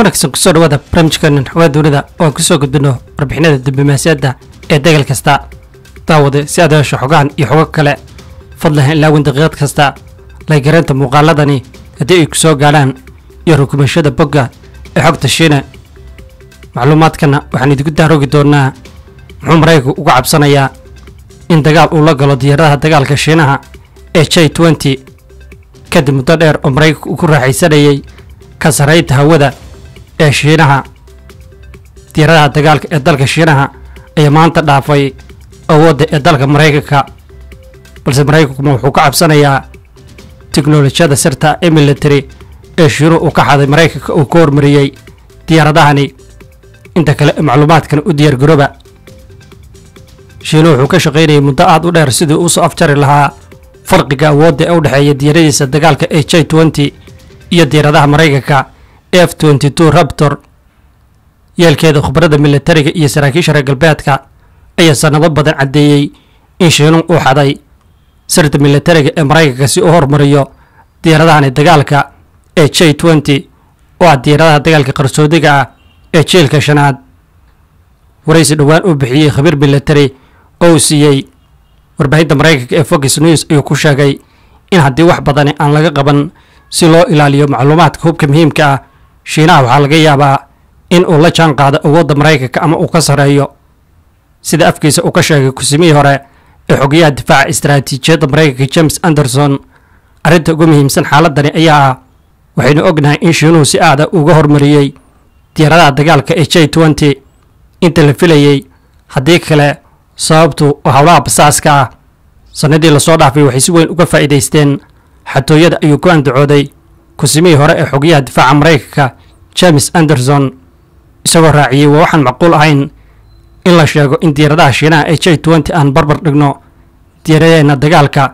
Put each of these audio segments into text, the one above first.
wanaagsan kusoo dhawaada barnaamijkeenan xawaa dowlada oo aan kusoo gudbino warbixinada diblomaasiyadda ee degal kasta daawade si aad hesho xogahan iyo xogo kale fadlan ilaawin daqiiqad kasta laygareynta muuqaaladani haddii ay ku soo gaadhaan iyo rukumashada bogga ee xogta shiine macluumaadkana waxaan idinku daaroogi doonaa muxuu maraykanku uga cabsanayaa in dagaal uu la galo diyaaradaha dagaalka shiinaha ee j nty kadib muddo dheer oo maraykanku uu ku raaxaysanayay ka sarraynta hawada ee shiinaha diyaaradaha dagaalka ee dalka shiinaha ayaa maanta dhaafay awoodda ee dalka maraykanka balse maraykankuma wuxuu ka cabsanayaa tiknolojiyada sirta ee military ee shiinuhu uu ka xaday maraykanka uu ka hormariyey diyaaradahani inta kale ee macluumaadkana u diyaargarooba shiinuhu wuxuu ka shaqaynayay muddo aad u dheer sidii uu soo afjari lahaa farqiga awoodda ee u dhexeeya diyaaradiisa dagaalka ee j nty iyo diyaaradaha maraykanka f nty two rabtor yeelkeeda khubradda militariga iyo saraakiisha reer galbeedka ayaa sannado badan caddeeyey in shiinuhu uu xaday sirta militariga ee maraykanka si uu hormariyo diyaaradahani dagaalka ee j nty oo ah diyaaradaha dagaalka qarsoodiga ah ee jiilka shanaad waraysi dhowaan uu bixiyey khabiir military oo uu siiyey warbaahinta maraykanka ee fox news ayuu ku sheegay in haddii wax badani aan laga qaban si loo ilaaliyo macluumaadka hubka muhiimka ah shiinaha waxaa laga yaabaa in uu la jaan qaado awoodda maraykanka ama uu ka sarreeyo sida afkiisa uu ka sheegay kusimihii hore ee xogayaha difaaca istaraatiijiyadda maraykanka james anderson arrinta ugu muhiimsan xaaladani ayaa ah waxaynu ognahay in shiinuhu si aada uga hormariyey diyaaradaha dagaalka ee j nty inta la filayey haddii kale sababtu howlaha basaaska ah sannadii lasoo dhaafay waxay si weyn uga faa'iidaysteen xatooyada ayuu ku andacooday kusimihii hore ee xogayaha difaaca maraykanka james anderson isagoo raaciyey waa waxaan macquul ahayn in la sheego in diyaaradaha shiinaha ee j nty aan barbar dhigno diyaaradeena dagaalka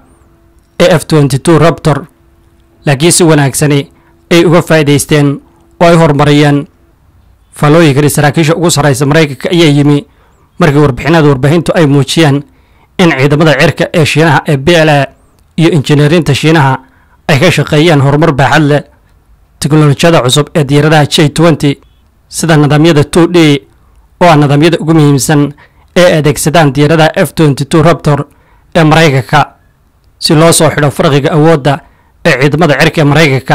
ee f nty two rabtor laakiin si wanaagsani ay uga faa'iidaysteen oo ay horumariyeen faallooyinkani saraakiisha ugu sarraysa maraykanka ayaa yimi markii warbixinada warbaahintu ay muujiyeen in ciidamada cirka ee shiinaha ee b l a iyo injineerinta shiinaha ay ka shaqeeyeen horumar baaxad leh teknolojiyada cusub ee diyaaradaha j nty sida nidaamyada two d oo ah nidaamyada ugu muhiimsan ee adeegsadaan diyaaradaha f nty two rabtor ee maraykanka si loo soo xidho farqiga awoodda ee ciidamada cirka ee maraykanka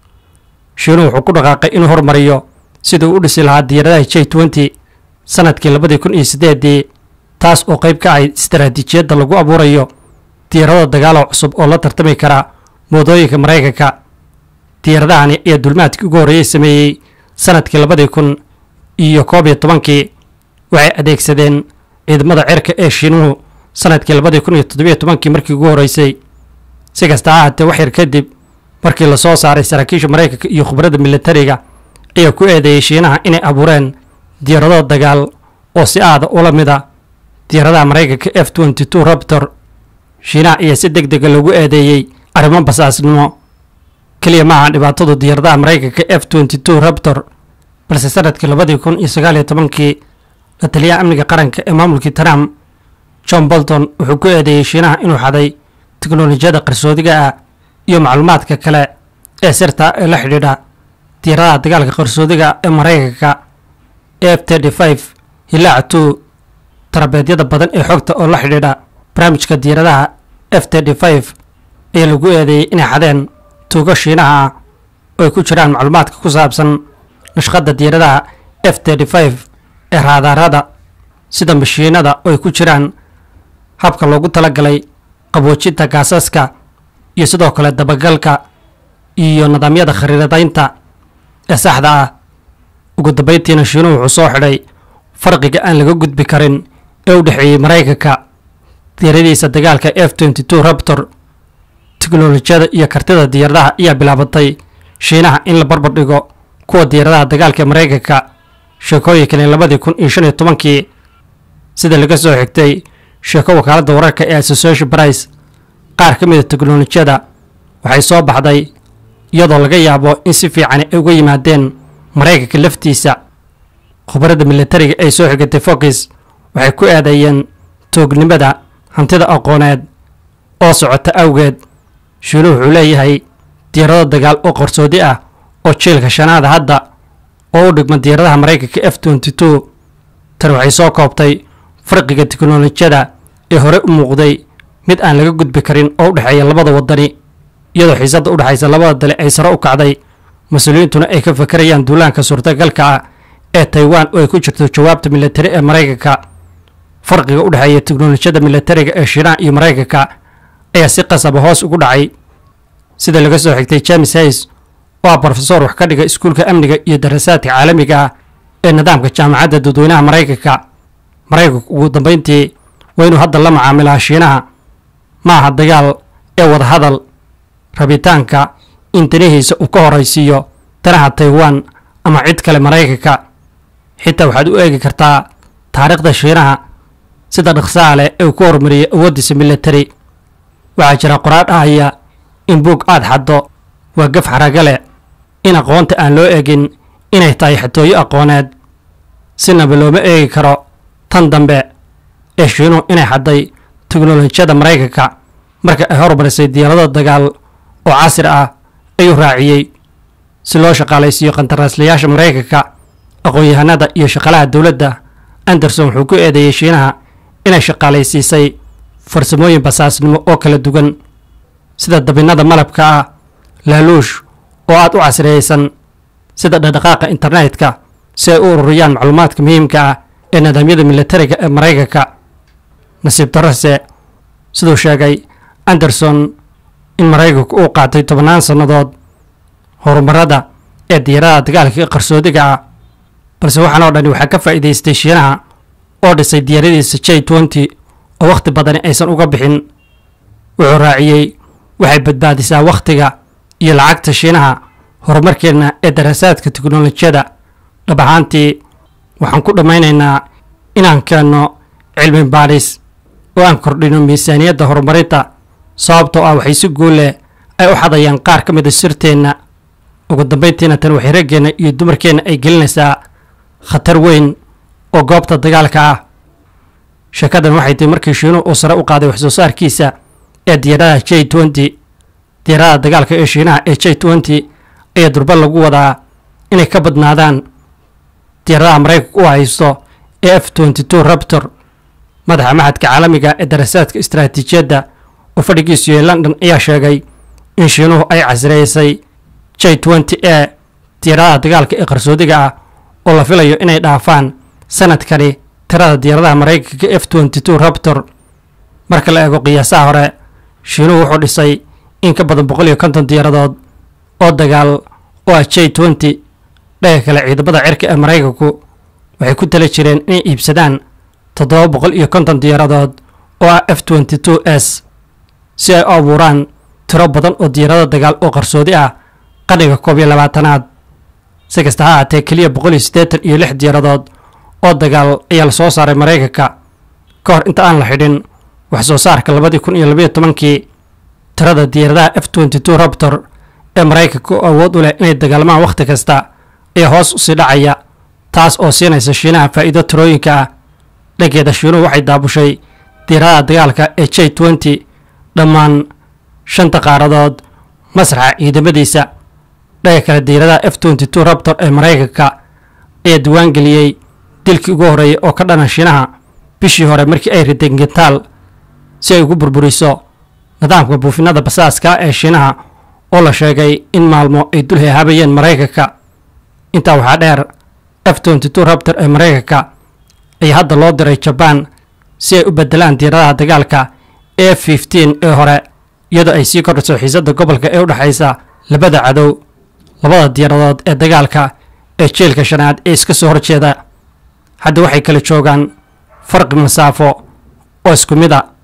shiinuhu wuxuu ku dhaqaaqay inuu hormariyo sidii uu u dhisi lahaa diyaaradaha j nty sanadkii labadii kun iyo siddeedii taas oo qayb ka ahayd istaraatiijiyadda lagu abuurayo diyaarado dagaalo cusub oo la tartami kara moodooyinka maraykanka diyaaradahani ayaa dulmaadkii ugu horreeyey sameeyey sanadkii labadii kun iyo koob iyo tobankii waxay adeegsadeen ciidamada cirka ee shiinuhu sanadkii labadii kun iyo toddobiyo tobankii markii ugu horreysay si kasta ha ahaatee wax yar kadib markii lasoo saaray saraakiisha maraykanka iyo khubradda militariga ayaa ku eedeeyey shiinaha inay abuureen diyaarado dagaal oo si aada ula mida diyaaradaha maraykanka f nty two rabtor shiinaha ayaa si deg dega loogu eedeeyey arrimo basaasnimo keliya maaha dhibaatadu diyaaradaha maraykanka f nty two rabtor balse sanadkii labadii kun iyo sagaal iyo tobankii la taliyaha amniga qaranka ee maamulkii trump john bolton wuxuu ku eedeeyey shiinaha inuu xaday teknolojiyada qarsoodiga ah iyo macluumaadka kale ee sirta ee la xidhiidha diyaaradaha dagaalka qarsoodiga ee maraykanka f thirty five hilaaca two tarabeedyada badan ee xogta oo la xidhiidha barnaamijka diyaaradaha f thirty five ayaa lagu eedeeyey inay xadeen tuugo shiinaha ah oo ay ku jiraan macluumaadka ku saabsan nashqadda diyaaradaha f thirty five ee raadaarada sida mashiinada oo ay ku jiraan habka loogu talagalay qaboojinta gaasaska iyo sidoo kale dabagalka iyo nidaamyada khariiradaynta ee saxda ah ugu dambayntiina shiinuhu wuxuu soo xidhay farqiga aan laga gudbi karin ee u dhexeeyey maraykanka diyaaradiisa dagaalka f nty two rabtor teknolojiyada iyo kartida diyaaradaha ayaa bilaabatay shiinaha in la barbar dhigo kuwa diyaaradaha dagaalka ee maraykanka sheekooyinkani labadii kun iyo shan iyo tobankii sida laga soo xigtay sheeko wakaaladda wararka ee association price qaar ka mida teknolojiyada waxay soo baxday iyadoo laga yaabo in si fiicani ay uga yimaadeen maraykanka laftiisa khubradda militariga ay soo xigatay fox waxay ku eedeeyeen toognimada hantida aqooneed oo socota awgeed shiinuhu wuxuu leeyahay diyaarado dagaal oo qarsoodi ah oo jiilka shanaada hadda oo u dhigma diyaaradaha maraykanka f twenty two tan waxay soo koobtay farqiga tiknolojiyada ee hore u muuqday mid aan laga gudbi karin oo u dhexeeya labada wadani iyadoo xiisadda u dhexaysa labada dale ay sare u kacday mas-uuliyiintuna ay ka fakarayaan duulaanka suurtagalka ah ee taiwan oo ay ku jirto jawaabta militari ee maraykanka farqiga u dhexeeya tiknolojiyada militariga ee shiinaha iyo maraykanka ayaa si qasaba hoos ugu dhacay sida laga soo xigtay james hays oo ah brofesor wax ka dhiga iskuulka amniga iyo darasaadka caalamiga ah ee nidaamka jaamacadda dadweynaha maraykanka maraykanku ugu dambayntii waa inuu hadda la macaamilaa shiinaha ma aha dagaal ee wadahadal rabitaanka in danihiisa uu ka horaysiiyo danaha taiwan ama cid kale maraykanka xitaa waxaad u eegi kartaa taariikhda shiinaha sida dhaqsaha leh ee uu ku horumariyey awooddiisa militari waxaa jira qoraar dhahaya in buug aad xaddo waa gaf xaraga leh in aqoonta aan loo eegin inay tahay xatooyo aqooneed sinaba looma eegi karo tan dambe ee shiinuhu inay xadday teknolojiyada maraykanka marka ay horumarisay diyaarado dagaal oo casri ah ayuu raaciyey si loo shaqaalaysiiyo qandaraaslayaasha maraykanka aqoon-yahanada iyo shaqalaha dowladda anderson wuxuu ku eedeeyey shiinaha inay shaqaalaysiisay farsamooyin basaasnimo oo kala duwan sida dabinnada malabka ah laaluush oo aad u casriyeysan sida dhaqdhaqaaqa internetka si ay u ururiyaan macluumaadka muhiimka ah ee nidaamyada militariga ee maraykanka nasiib darase siduu sheegay anderson in maraykanku uu qaatay tobannaan sannadood horumarada ee diyaaradaha dagaalka qarsoodiga ah balse waxaan oo dhani waxaa ka faa'iidaystay shiinaha oo dhisay diyaaradiisa j twenty oo wakhti badani aysan uga bixin wuxuu raaciyey waxay badbaadisaa wakhtiga iyo lacagta shiinaha horumarkeenna ee daraasaadka teknolojiyada dhab ahaantii waxaan ku dhammaynaynaa inaan keenno cilmi baadhis oo aan kordhino miisaaniyadda horumarinta sababtoo ah waxay si guul leh ay u xadayaan qaar ka mida sirteenna ugu dambayntiina tan waxay raggeenna iyo dumarkeenna ay gelinaysaa khatar weyn oo goobta dagaalka ah sheekadan waxay tahi markii shiinuhu uu sare u qaaday wax soo saarkiisa ee diyaaradaha j twenty diyaaradaha dagaalka ee shiinaha ee j twenty ayaa durba lagu wadaa inay ka badnaadaan diyaaradaha maraykanka u haysto ee f twenty two raptor madaxa maxadka caalamiga ee darasaadka istaraatiijiyadda oo fadhigiisu yahay london ayaa sheegay in shiinuhu ay casreysay j twenty a diyaaradaha dagaalka ee qarsoodiga ah oo la filayo inay dhaafaan sanadkani tirada diyaaradaha maraykanka f twenty two raptor marka la eego qiyaasaha hore shiinuhu wuxuu dhisay in ka badan boqol iyo konton diyaaradood oo dagaal oo ah j twenty dhaga kale ciidamada cirka ee maraykanku waxay ku tala jireen inay iibsadaan toddoba boqol iyo konton diyaaradood oo ah f twenty two s si ay u abuuraan tiro badan oo diyaarado dagaal oo qarsoodi ah qadhiga koob iyo labaatanaad si kasta ha ahaatee keliya boqol iyo siddeetan iyo lix diyaaradood oo dagaal ayaa la soo saaray maraykanka ka hor inta aan la xidhin wax soo saarka labadii kun iyo labayo tobankii tirada diyaaradaha f twenty two raptor ee maraykanka oo awood u leh inay dagaalmaan wakhti kasta ayaa hoos usii dhacaya taas oo siinaysa shiinaha faa'iido tirooyinka ah dhankeeda shiinuhu waxay daabushay diyaaradaha dagaalka ee j twenty dhammaan shanta qaaradood masraxa ciidamadiisa dhaga kale diyaaradaha f twenty two raptor ee maraykanka ayaa diiwaangeliyey dilkii ugu horreeyay oo ka dhana shiinaha bishii hore markii ay rideen gentaal si ay ugu burburiso nidaamka buufinada basaaska ee shiinaha oo la sheegay in maalmo ay dul hehaabayeen maraykanka intaa waxaa dheer f twenty two raptor ee maraykanka ayaa hadda loo diray jabaan si ay u bedelaan diyaaradaha dagaalka e fifteen ee hore iyadoo ay sii kordhiso xiisadda gobolka ee u dhexaysa labada cadow labada diyaaradood ee dagaalka ee jeelka shanaad ee iska soo horjeeda hadda waxay kala joogaan farqi masaafo oo isku mid a